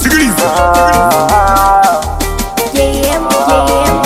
Sikiliza. JM, JM.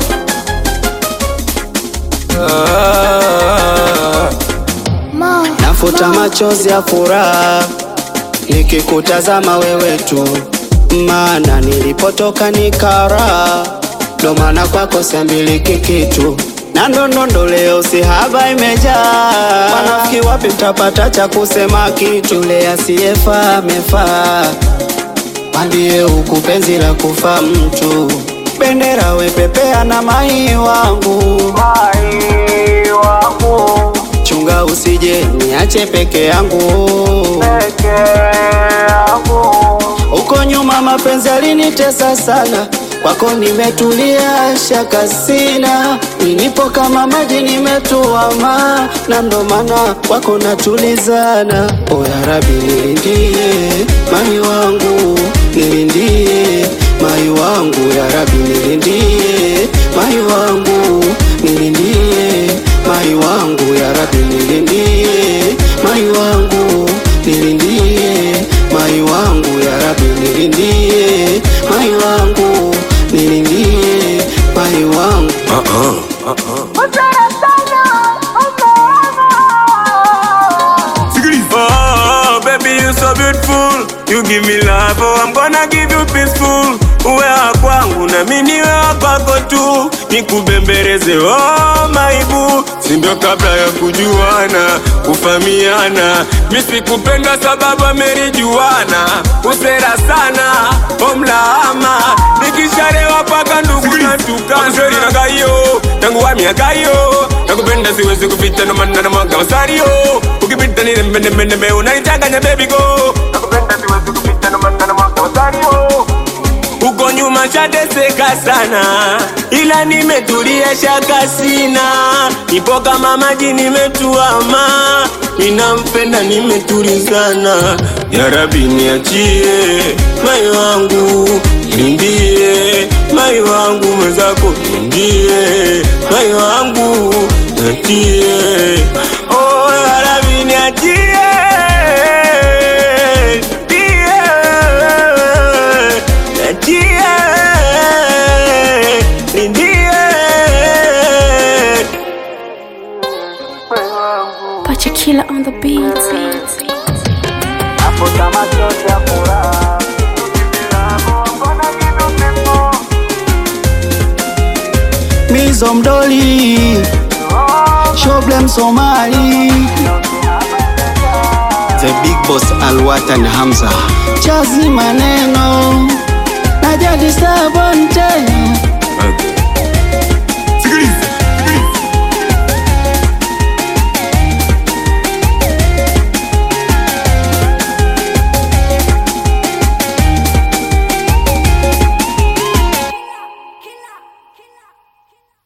Ma, Nafuta machozi ya furaha nikikutazama wewe tu, maana nilipotoka nikara, ndo maana kwako siambiliki kitu na ndondondo leo si haba imejaa. Wanafiki wapi mtapata cha kusema kitu? Yule asiyefaa amefaa, mwambie huku penzi la kufa mtu. Bendera wepepea na mai wangu, mai wangu chunga usije niache peke yangu huko nyuma mapenzi alinitesa sana kwako nimetulia shaka sina nilipo kama maji nimetuama na ndo maana kwako natulizana o ya rabi nilindie mai wangu nilindie mai wangu ya rabi nilindie mai wangu nilindie mai wangu ya rabi nilindie mai wangu nilindie mai wangu ya rabi nilindie mai wangu nilindie mai wangu Sikiliza. Oh, baby, you so beautiful. You give me love, oh, I'm gonna give you peaceful. Uwe wa kwangu na mimi niwe wa kwako tu, nikubembeleze oh maibu, si ndio kabla ya kujuana, kufamiana. Mimi sikupenda sababu amerijuana, usera sana omlaama, nikisharewa paka ndugu na tukana na gayo tangu wa miaka hiyo nakupenda siwezi kupita ndo maana na mwanga masario ukipita ni nembe nembe nembe unanichanganya baby go nakupenda siwezi kupita ndo maana na mwanga masario uko nyuma shateseka sana, ila nimetulia shaka sina, nipo kama maji nimetuama, ninampenda nimetulizana. Ya Rabbi niachie mai wangu, lindie mai wangu mwenzako, lindie mai wangu, niachie oh, ya Rabbi niachie niachie lindie Pacha Killer on the beat. nafuta machozi ya furaha Mizo mdoli Shoblem Somali The Big Boss Alwatan Hamza Chazi maneno na jadi sabonte